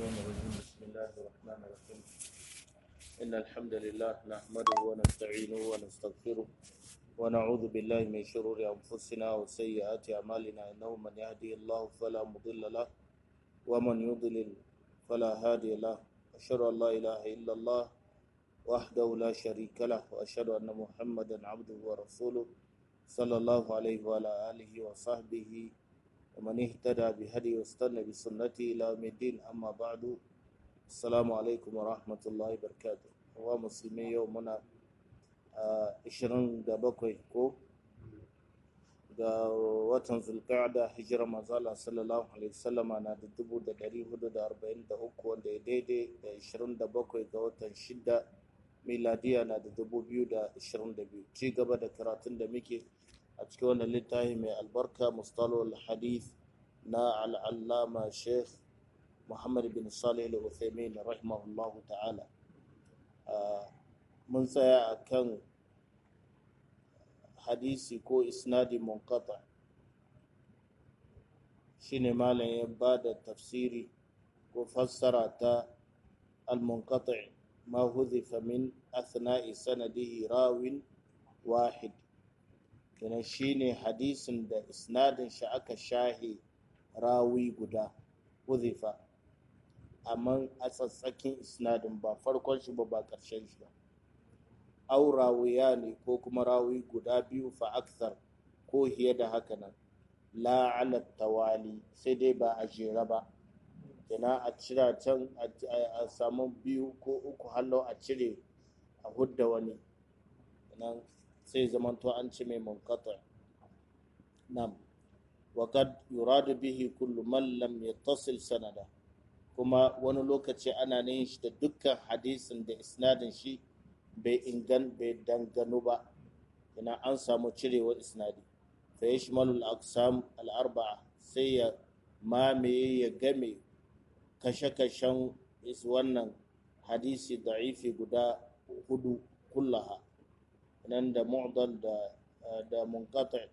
الرحمن الرحيم بسم الله الرحمن الرحيم إن الحمد لله نحمده ونستعينه ونستغفره ونعوذ بالله من شرور أنفسنا وسيئات أعمالنا إنه من يهدي الله فلا مضل له ومن يضلل فلا هادي له أشهد أن لا إله إلا الله وحده لا شريك له وأشهد أن محمدا عبده ورسوله صلى الله عليه وعلى آله وصحبه ومن اهتدى بهدي واستنى بسنته إلى يوم الدين أما بعد السلام عليكم ورحمة الله وبركاته هو مسلمي يومنا ishirin da bakwai ko ga watan zulqa'da hijira manzala sallallahu alaihi wasallama na da dubu da dari hudu da arba'in da uku wanda ya daidai da ishirin da bakwai ga watan shida miladiya na da dubu biyu da ishirin da biyu ci gaba da karatun da muke a cikin wannan littafi mai albarka mustalol hadith na al'allama sheikh muhammad bin salih al-uthaymin rahimahullahu ta'ala mun tsaya a kan hadisi ko isnadi munkata shine malam ya ba da tafsiri ko fassara ta al-munkata ma huzifa min athna'i sanadihi rawin wahid kenan shine hadisin da isnadin shi aka shahe rawi guda huzifa amma a tsatsakin isnadin ba farkon shi ba ba ƙarshen shi ba au rawiya ne ko kuma rawi guda biyu fa aksar ko hiye da haka nan la ala tawali sai dai ba a jera ba kenan a cira can a samu biyu ko uku hallo a cire a hudda wani kenan sai zamanto an ci mai munkata nam وقد يراد به كل من لم يتصل sanada kuma wani lokaci ana yin shi da dukkan hadisin da isnadin shi bai ingan bai dangano ba ina an samu cirewar isnadi fa yashmalu al-aqsam al-arba'a sai ya mamaye ya game kashe-kashen is wannan hadisi da'ifi guda hudu kullaha nan da mu'dal da da munqati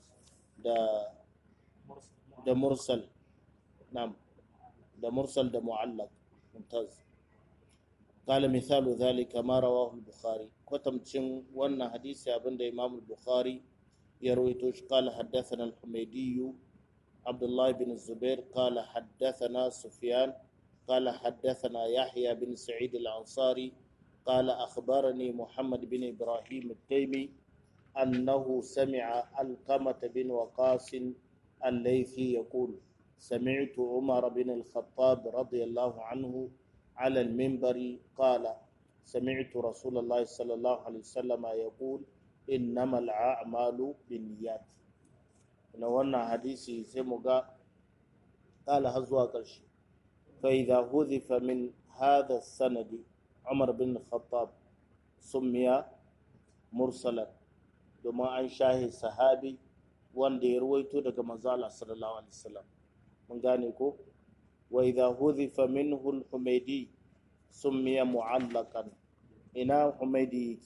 da da mursal nam da mursal da mu'allaq mumtaz قال مثال ذلك ما رواه البخاري كتمتشن وانا حديث ابن امام البخاري يرويتوش قال حدثنا الحميدي عبد الله بن الزبير قال حدثنا سفيان قال حدثنا يحيى بن سعيد الأنصاري قال أخبرني محمد بن إبراهيم التيمي أنه سمع القمة بن وقاص الليثي يقول سمعت عمر بن الخطاب رضي الله عنه على المنبر قال سمعت رسول الله صلى الله عليه وسلم يقول إنما الأعمال بالنيات wannan hadisi sai mu ga قال هزوا قرش فإذا هذف من هذا السند عمر بن الخطاب سمي مرسلا domin an shahe sahabi wanda ya ruwaito daga manzala sallallahu alaihi wasallam mun gane ko وإذا هذف منه الحميدي سمي معلقا إنا حميدي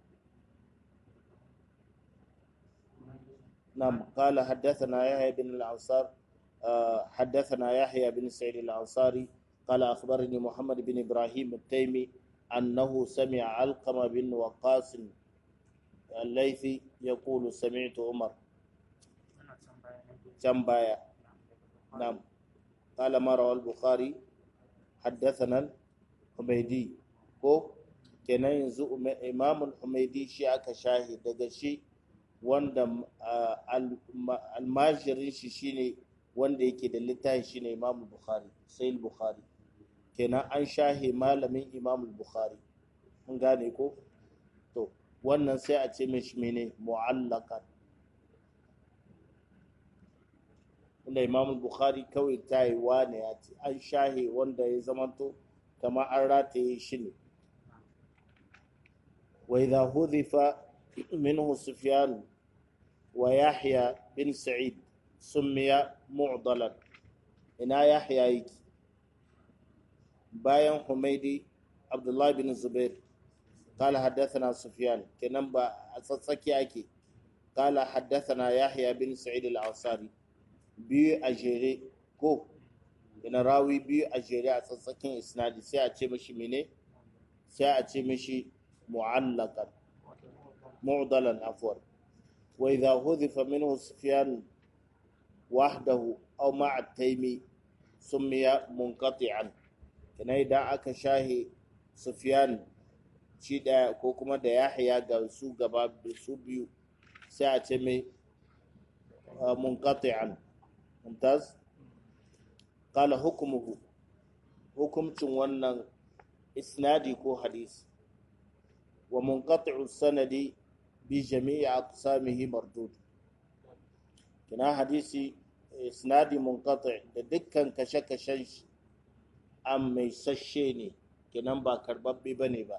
نعم قال حدثنا يحيى بن الأنصار حدثنا يحيى بن سعيد الأنصاري قال أخبرني محمد بن إبراهيم التيمي أنه سمع علقمة بن وقاص الليثي يقول سمعت عمر جنبايا نعم قال ما روى البخاري حدثنا الحميدي ko kenan yanzu imam al-humaidi shi aka shahi daga shi wanda almajirin shi shine wanda yake da littafin shine imam al-bukhari sai al-bukhari kenan an shahi malamin imam al-bukhari mun gane ko to wannan sai a ce mishi mene mu'allaqan wanda imam bukhari kawai ta yi wane ya ce an shahe wanda ya zamanto kamar an rataye shi ne wa idha hudhifa minhu sufyan wa yahya bin sa'id summiya mu'dalan ina yahya yake bayan humaidi abdullahi bin zubair قال حدثنا سفيان كنن با تسكي ake قال حدثنا يحيى بن سعيد الأنصاري biyu a jere ko ina rawi biyu a jere a tsatsakin isnadi sai a ce mishi mene sai a ce mishi mu'allaqan mu'dalan afwan wa idha hudhifa minhu sufyan wahdahu aw ma'a taymi summiya munqati'an kana idan aka shahi sufyan shi daya ko kuma da yahya ga su gaba su biyu sai a ce mai munqati'an mumtaz qala hukmuhu hukumcin wannan isnadi ko hadisi wa munqati'u sanadi bi jami'i aqsamihi mardud kina hadisi isnadi munqati da dukkan kashe-kashen shi an mai sashe ne kinan ba karbabbe bane ba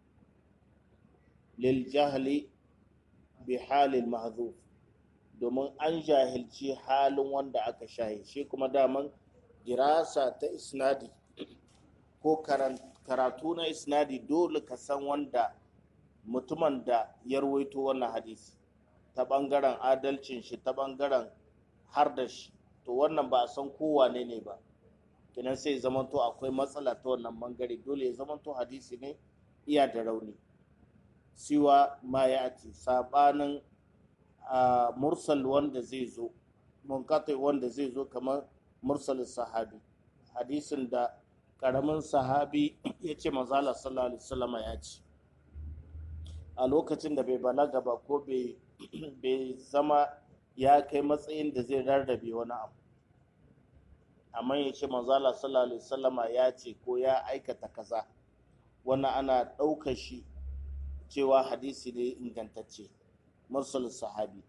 lil jahli bi halil mahzuf domin an jahilci halin wanda aka shahi shi kuma daman dirasa ta isnadi ko karatu na isnadi dole ka san wanda mutumin da ya ruwaito wannan hadisi ta bangaren adalcin shi ta bangaren har da shi to wannan ba a san kowane ne ba kinan sai zamanto akwai matsala ta wannan bangare dole ya zamanto hadisi ne iya da rauni siwa ma ya ati sabanin mursal wanda zai zo munkatai wanda zai zo kamar mursalin sahabi hadisin da karamin sahabi ya ce mazala sallallahu alaihi wasallama ya ce a lokacin da bai balaga ba ko bai zama ya kai matsayin da zai rarrabe wani abu amma ya ce manzala sallallahu alaihi wasallama ya ce ko ya aikata kaza wannan ana ɗaukar shi cewa hadisi ne ingantacce mursal sahabi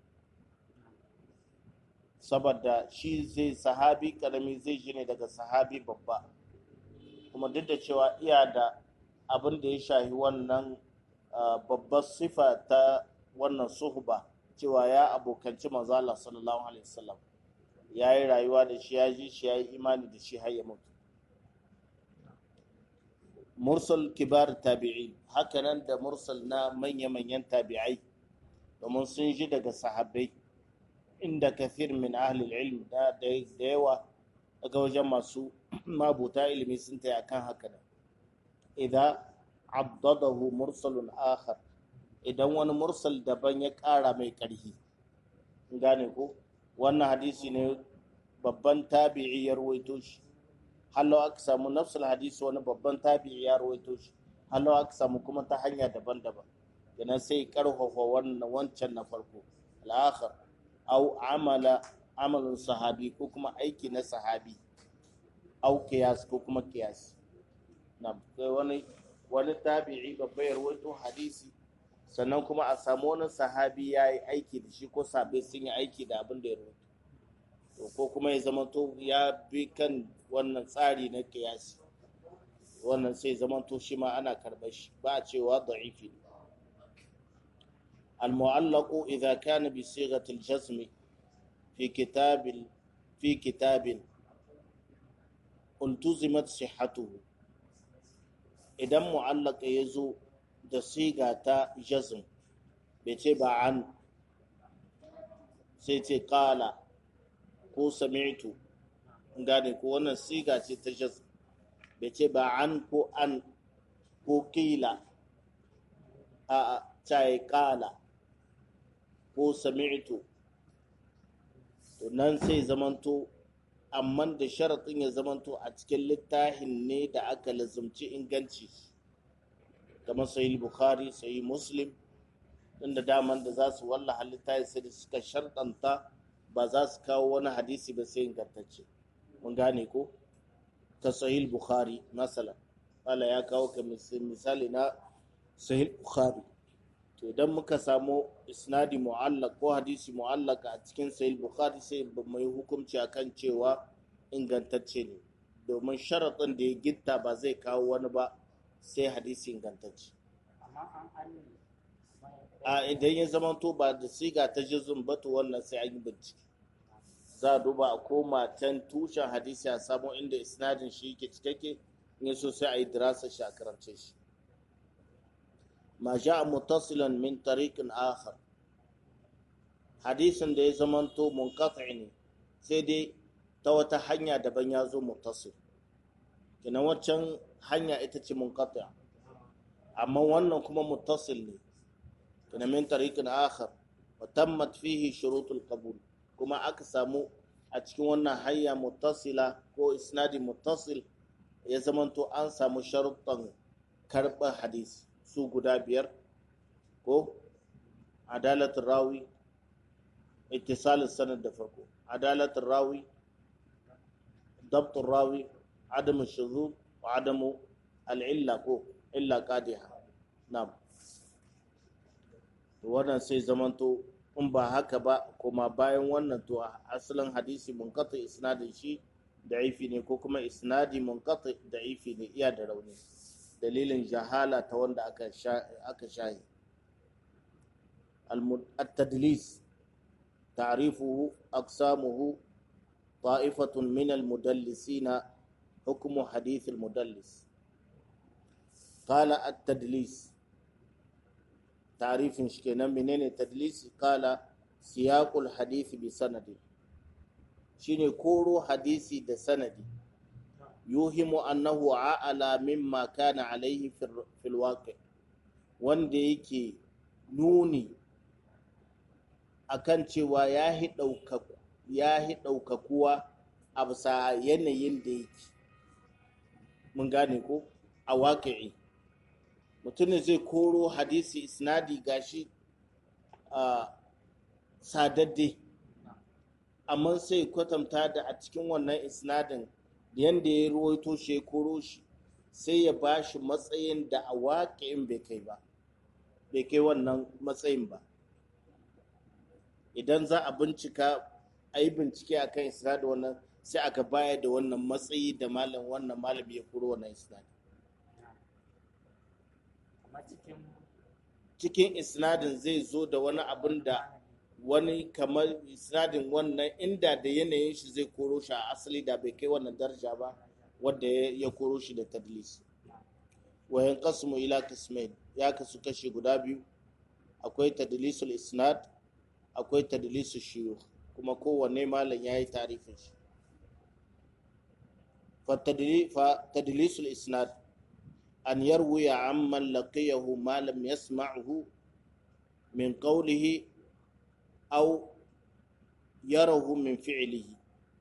saboda shi zai sahabi karami zai ji ne daga sahabi babba kuma duk da cewa iya da abin da ya shahi wannan babbar sifa ta wannan suhba cewa ya abokanci manzo Allah sallallahu alaihi wasallam ya yi rayuwa da shi ya ji shi ya yi imani da shi har ya mutu mursal kibar tabi'i hakanan da mursal na manya-manyan tabi'ai domin sun ji daga sahabbai inda kafir min ahli ilm da yawa daga wajen masu mabuta ilimi sun taya kan haka nan idan abdadahu mursalun akhar idan wani mursal daban ya ƙara mai ƙarfi gane ko wannan hadisi ne babban tabi'i ya rawaito shi hallo aka samu nafsul hadisi wani babban tabi'i ya rawaito shi hallo aka samu kuma ta hanya daban-daban kenan sai karfafa wannan wancan na farko al-akhar au amala amalin sahabi ko kuma aiki na sahabi au kiyas ko kuma kiyas na wani wani tabi'i babba ya rawaito hadisi sannan kuma a samu wani sahabi ya yi aiki da shi ko sabe sun yi aiki da abin da ya rawaito to ko kuma ya zama to ya bi kan wannan tsari na kiyasi wannan sai zama to shi ma ana karɓar shi ba a cewa da'ifi المعلق إذا كان بصيغة الجزم في كتاب في كتاب التزمت صحته إذا معلق يزو da siga ta jazm bai ce ba an sai ce kala ko sami'tu gane ko wannan siga ce ta jazm bai ce ba an ko an ko kila a ta yi kala ko sami'tu to nan sai zamanto amma da sharaɗin ya zamanto a cikin littafin ne da aka lazumci inganci kamar sahih bukhari sahih muslim inda daman da za su walla halitta sai da suka sharɗanta ba za su kawo wani hadisi ba sai ingantacce mun gane ko ta sahih bukhari masalan wala ya kawo ka misali na sahih bukhari to idan muka samu isnadi mu'allaq ko hadisi mu'allaq a cikin sahih bukhari sai mai hukunci akan cewa ingantacce ne domin sharaɗin da ya gitta ba zai kawo wani ba sai hadisi ingantacce a idan ya zama to ba da siga ta jizun ba to wannan sai an yi bincike za a duba a koma can tushen hadisi a samu inda isnadin shi yake cikakke in so sai a yi dirasa shi a karance shi ma ja'a muttasilan min tariqin akhar hadisin da ya zamanto munqati ne sai dai ta wata hanya daban ya zo muttasil kenan waccan hanya ita ce munqati amma wannan kuma muttasil ne kenan min tariqin akhar wa tammat fihi shurutul qabul kuma aka samu a cikin wannan hanya muttasila ko isnadi muttasil ya zamanto an samu sharuɗan karɓar hadisi su guda biyar ko adalatul rawi ittisalin sanad da farko adalatul rawi dabtul rawi adamu shuzub wa adamu al'illa ko illa qadiha na'am wannan sai zamanto in ba haka ba kuma bayan wannan to asalin hadisi munqati isnadin shi da'ifi ne ko kuma isnadi munqati da'ifi ne iya da rauni dalilin jahala ta wanda aka aka shahi التدليس تعريفه أقسامه طائفة من المدلسين حكم حديث المدلس قال التدليس تعريف شكينا منين التدليس قال سياق الحديث بسند شيني كورو حديثي ده سندي يوهم أنه أعلى مما كان عليه في الواقع wanda yake nuni akan cewa ya hi ɗaukakuwa a bisa yanayin da yake mun gane ko a waƙi'i mutum zai koro hadisi isnadi gashi a sadadde amma sai kwatanta da a cikin wannan isnadin yadda ya ruwaito shi ya koro shi sai ya ba shi matsayin da a waƙi'in bai kai ba bai kai wannan matsayin ba idan za a bincika a yi bincike a kan isnadin wannan sai aka baya da wannan matsayi da malam wannan malam ya kuro wannan isnadin cikin isnadin zai zo da wani abin da wani kamar isnadin wannan inda da yanayin shi zai koro shi a asali da bai kai wannan daraja ba wadda ya koro shi da tadlis wayan kasmu ila kasmain ya kasu kashe guda biyu akwai tadlisul isnad akwai tadlisul shuyukh kuma kowanne malam ya yi tarifin shi fa tadlisul isnad an yarwiya amman laqiyahu ma lam yasma'hu min qawlihi aw yarahu min fi'lihi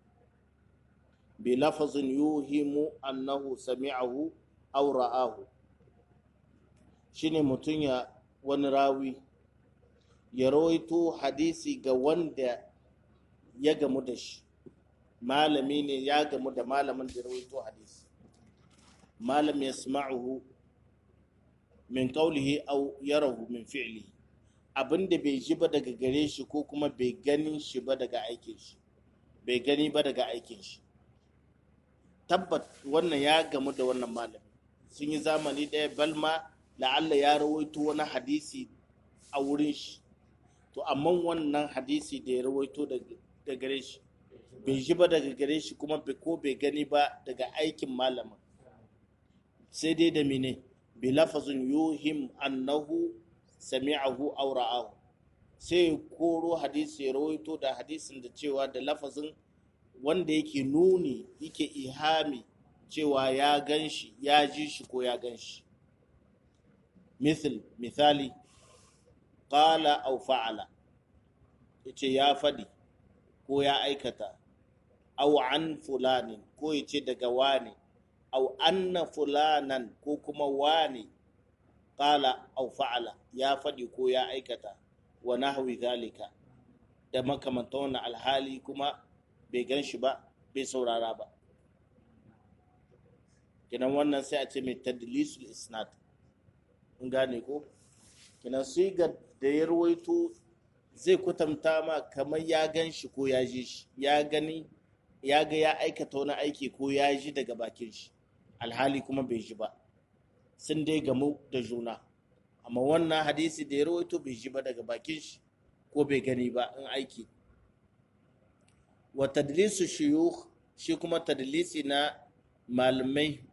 بلفظ يوهم أنه سمعه أو رآه shine mutum ya wani rawi ya rawaito hadisi ga wanda ya gamu da shi malami ne ya gamu da malamin da rawaito hadisi malam ya sma'uhu min qawlihi aw yarahu min fi'lihi abinda bai ji ba daga gare shi ko kuma bai gani shi ba daga aikin shi bai gani ba daga aikin shi tabbat wannan ya gamu da wannan malami sun yi zamani ɗaya balma la'alla ya rawaito wani hadisi a wurin shi to amma wannan hadisi da ya rawaito da gare shi bai ji ba daga gare shi kuma ko bai gani ba daga aikin malamin sai dai da mine bi lafazin yuhim annahu sami'ahu aw ra'ahu sai koro hadisi ya rawaito da hadisin da cewa da lafazin wanda yake nuni yake ihami cewa ya gan shi ya ji shi ko ya gan shi misal misali qala aw fa'ala yace ya fadi ko ya aikata aw an fulanin ko yace daga wani aw anna fulanan ko kuma wani qala aw fa'ala ya fadi ko ya aikata wa nahwi zalika da makamantan wannan alhali kuma bai gan shi ba bai saurara ba kinan wannan sai a ce mai tadlisul isnad in gane ko kinan sigar da ya rawaito zai kwatanta ma kamar ya gan shi ko ya ji shi ya gani ya ga ya aikata wani aiki ko ya ji daga bakin shi alhali kuma bai ji ba sun dai gamu da juna amma wannan hadisi da ya rawaito bai ji ba daga bakin shi ko bai gani ba in aiki wa tadlisu shuyukh shi kuma tadlisi na malamai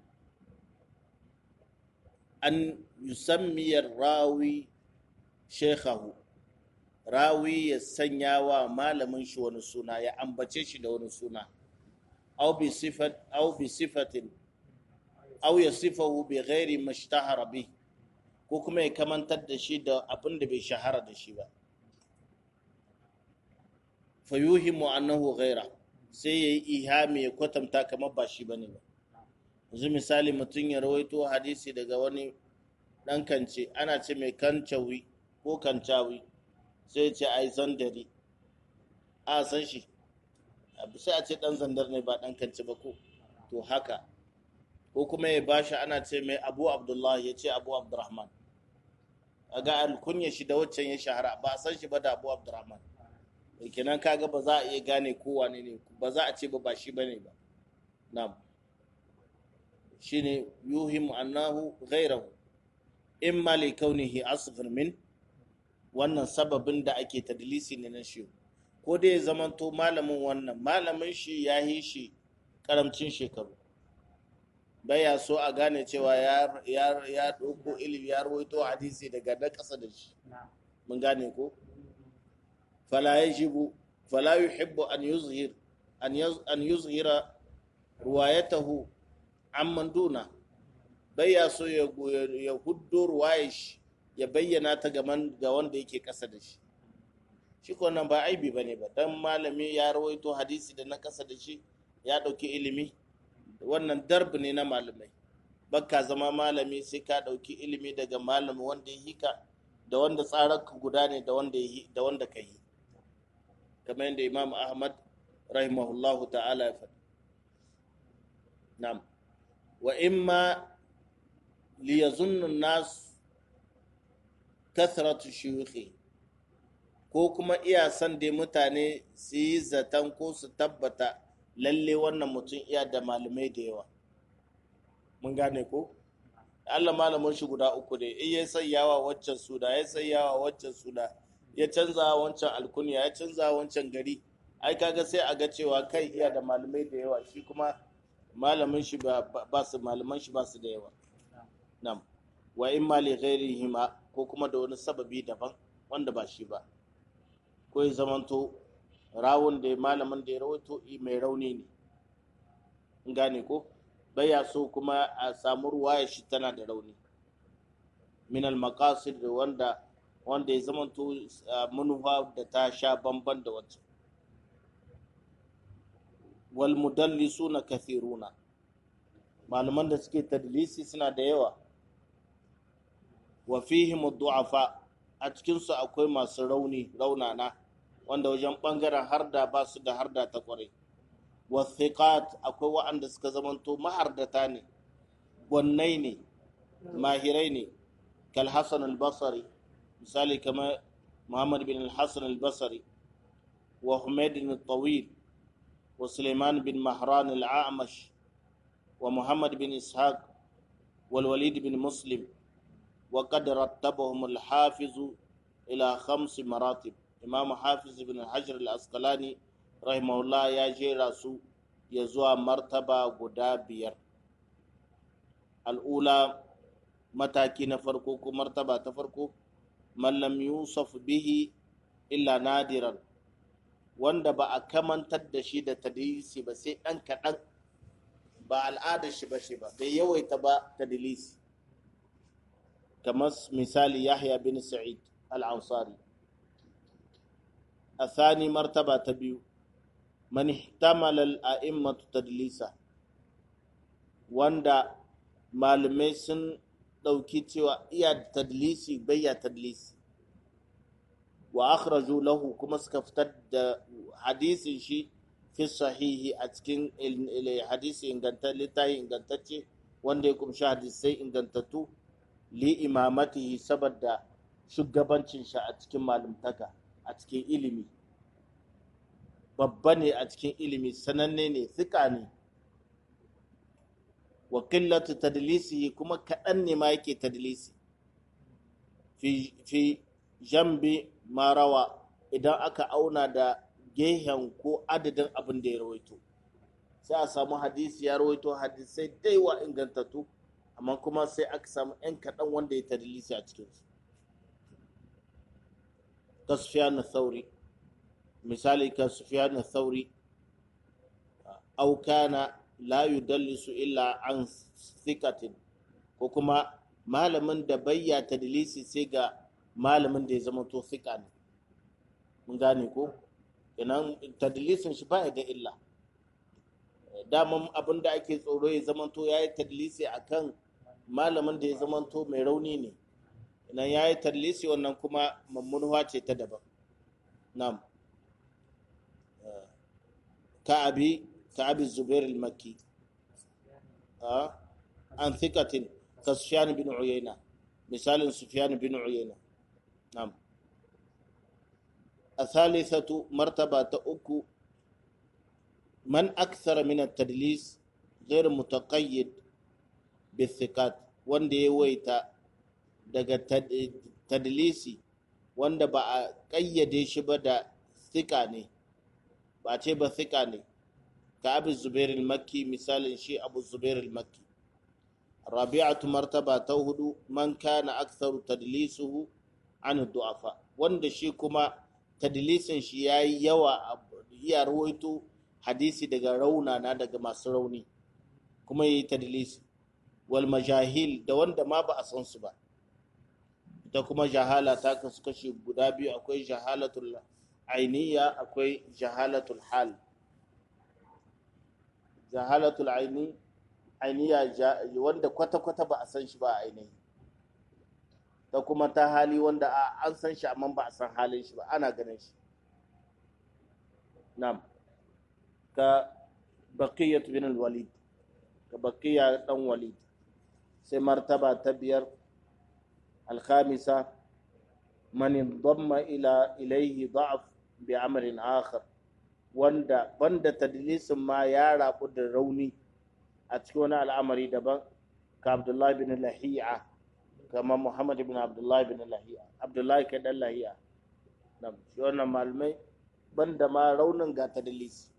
an yusammiyar rawi shekhahu rawi ya sanya wa malamin shi wani suna ya ambace shi da wani suna aw bi sifat aw bi sifatin aw yasifahu bi ghairi mashtahara bi ko kuma ya kamantar da shi da abin da bai shahara da shi ba fa yuhimu annahu ghaira sai yayi ihami ya kwatanta kamar ba shi bane ba yanzu misali mutum ya rawaito hadisi daga wani dan kance ana ce mai kancawi ko kancawi sai ce ai zandari a san shi sai a ce dan zandar ne ba dan kance ba ko to haka ko kuma ya bashi ana ce mai abu abdullahi ya ce abu abdurrahman a ga alkunya shi da waccan ya shahara ba a san shi ba da abu abdurrahman kenan kaga ba za a iya gane ko wane ne ba za a ce ba ba shi bane ba na'am shine yuhim annahu ghayrahu imma li kaunihi asghar min wannan sababin da ake tadlisi ne na shi ko dai ya zamanto malamin wannan malamin shi ya yi shi karamcin shekaru baya so a gane cewa ya ya ɗauko ilimi ya rawaito hadisi daga na ƙasa da shi mun gane ko fala yajibu fala yuhibbu an yuzhir an yuzhira ruwayatahu amman duna bai ya so ya huddo ruwayar shi ya bayyana ta ga wanda yake ƙasa da shi shi ko nan ba aibi bane ba dan malami ya rawaito hadisi da na ƙasa da shi ya ɗauki ilimi wannan darb ne na malamai bakka zama malami sai ka ɗauki ilimi daga malami wanda ya hika da wanda tsararka guda ne da wanda da wanda ka yi kamar yadda imam ahmad rahimahullahu ta'ala ya faɗi na'am wa imma liyazunnu nas kathratu shuyukhi ko kuma iya san dai mutane su yi zaton ko su tabbata lalle wannan mutum iya da malamai da yawa mun gane ko Allah malamin shi guda uku ne in ya sayyawa waccan suda ya sayyawa waccan suda ya canza wancan alkunya ya canza wancan gari ai kaga sai a ga cewa kai iya da malamai da yawa shi kuma malamin shi ba su malaman shi ba su da yawa nam wa in ma li ghairihima ko kuma da wani sababi daban wanda ba shi ba ko ya zamanto rawun da malamin da ya rawaito mai rauni ne in gane ko baya so kuma a samu ruwaya shi tana da rauni min al maqasid wanda wanda ya zamanto manufa da ta sha bamban da wacce wal mudallisuna kathiruna malaman da suke tadlisi suna da yawa wa fihim du'afa a cikin su akwai masu rauni raunana wanda wajen bangaren harda ba su da harda ta kware wa thiqat akwai waɗanda suka zamanto mahardata ne gwannai ne mahirai ne kal hasan al-basri misali kamar muhammad bin al-hasan al-basri wa humayd al-tawil wa suleiman bin mahran al-a'mash wa muhammad bin ishaq wal walid bin muslim وقد رتبهم الحافظ إلى خمس مراتب إمام حافظ بن الحجر الأسقلاني رحمه الله يا جيراسو يزوى مرتبة قدابير الأولى mataki na farko ko martaba ta farko mallam yusuf bihi illa nadiran wanda ba a kamantar da shi da tadlisi ba sai ɗan kaɗan ba al'adar shi ba shi ba bai yawaita ba tadlisi kamar misali yahya bin sa'id al-ansari الثاني مرتبة تبيو من احتمل الأئمة تدليسا wanda malamai sun ɗauki cewa iya tadlisi bayya tadlisi wa akhraju lahu kuma suka fitar da hadisin shi fi sahihi a cikin hadisi littafi ingantacce wanda ya kumshi hadisai ingantattu li imamatihi saboda shugabancin shi a cikin malumtaka a cikin ilimi babba ne a cikin ilimi sananne ne tsika ne wa qillatu tadlisihi kuma kaɗan ne ma yake tadlisi fi fi jambi marawa idan aka auna da gehen ko adadin abin da ya rawaito sai a samu hadisi ya rawaito hadisai daiwa ingantattu amma kuma sai aka samu 'yan kaɗan wanda ya tadlisi a cikinsu ka Sufyan thauri misali ka Sufyan thauri aw kana la yudallisu illa an thikatin ko kuma malamin da bayya tadlisi sai ga malamin da ya zama to thika ne mun gane ko kenan tadlisin shi ba da illa daman abin da ake tsoro ya zama to yayi tadlisi akan malamin da ya zama to mai rauni ne idan yayi tadlisi wannan kuma mummunuwa ce ta daban na'am كأبي كأبي الزبير المكي آه. عن ثقة كسفيان بن عيينة مثال سفيان بن عيينة نعم الثالثة مرتبة أكو من أكثر من التدليس غير متقيد بالثقات wanda ya waita daga tadlisi wanda ba a ƙayyade shi ba da thika ne ba ce ba thika ne ka abu zubair makki misalin shi abu zubair makki rabi'atu martaba ta hudu man kana aktharu tadlisuhu an du'afa wanda shi kuma tadlisin shi yayi yawa iya rawaito hadisi daga raunana daga masu rauni kuma yayi tadlisi wal majahil da wanda ma ba a san su ba ita kuma jahala ta kasu kashi guda biyu akwai jahalatul ainiya akwai jahalatul hal jahalatul aini ainiya wanda kwata-kwata ba a san shi ba a ainihi ta kuma ta hali wanda an san shi amma ba a san halin shi ba ana ganin shi nam ka baqiyat bin al-walid ka baqiya dan walid sai martaba ta biyar al-khamisa man indamma ila ilayhi da'af bi amrin akhar wanda banda tadlisin ma ya rabu da rauni a cikin wani al'amari daban ka abdullahi bin lahiya kama muhammad bin abdullahi bin lahiya abdullahi kai dan lahiya nan shi wannan malamai banda ma raunin ga tadlis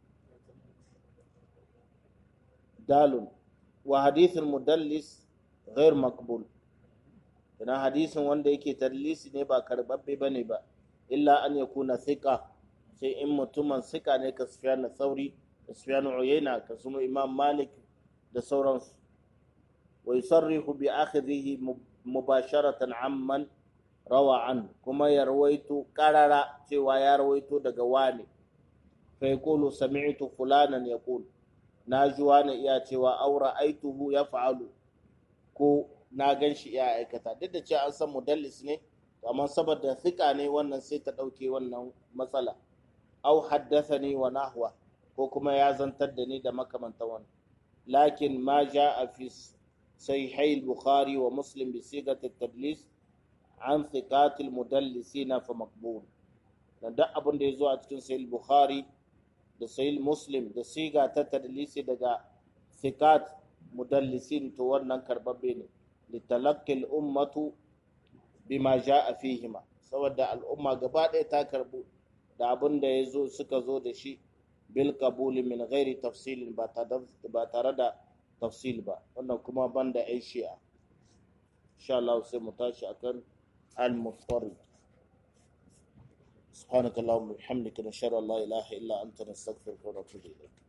dalun wa hadithin mudallis ghair maqbul ina hadisin wanda yake tadlisi ne ba karbabbe bane ba illa an yakuna thiqa sai in mutumin sika ne ka Sufyan Thauri da Sufyan Uyayna ka suma Imam Malik da sauransu wa yusarrihu bi akhdhihi mubasharatan amman rawa an kuma ya rawaito karara cewa ya rawaito daga wani fa yaqulu sami'tu fulanan yaqul na ji wani iya cewa aura aituhu ya fa'alu ko na gan shi iya aikata duk da cewa an san mudallis ne amma saboda thika ne wannan sai ta ɗauke wannan matsala au haddathani wa nahwa ko kuma ya zantar da ni da makamanta wani lakin ma a fi sahihai al-bukhari wa muslim bi sigat at-tadlis an thiqat al-mudallisina fa maqbul dan duk abin da yazo a cikin sahih bukhari da sahih muslim da siga ta tadlisi daga thiqat mudallisin to wannan karbabbe ne litalaqi al-ummatu bima jaa fihima saboda al'umma gaba ɗaya ta karbu da abin da ya zo suka zo da shi bil kabuli min ghairi tafsilin ba tare da tafsil ba wannan kuma banda yan shi'a insha Allah sai mu tashi akan al-mufarid سبحانك اللهم وبحمدك نشهد ان لا اله الا انت نستغفرك ونتوب اليك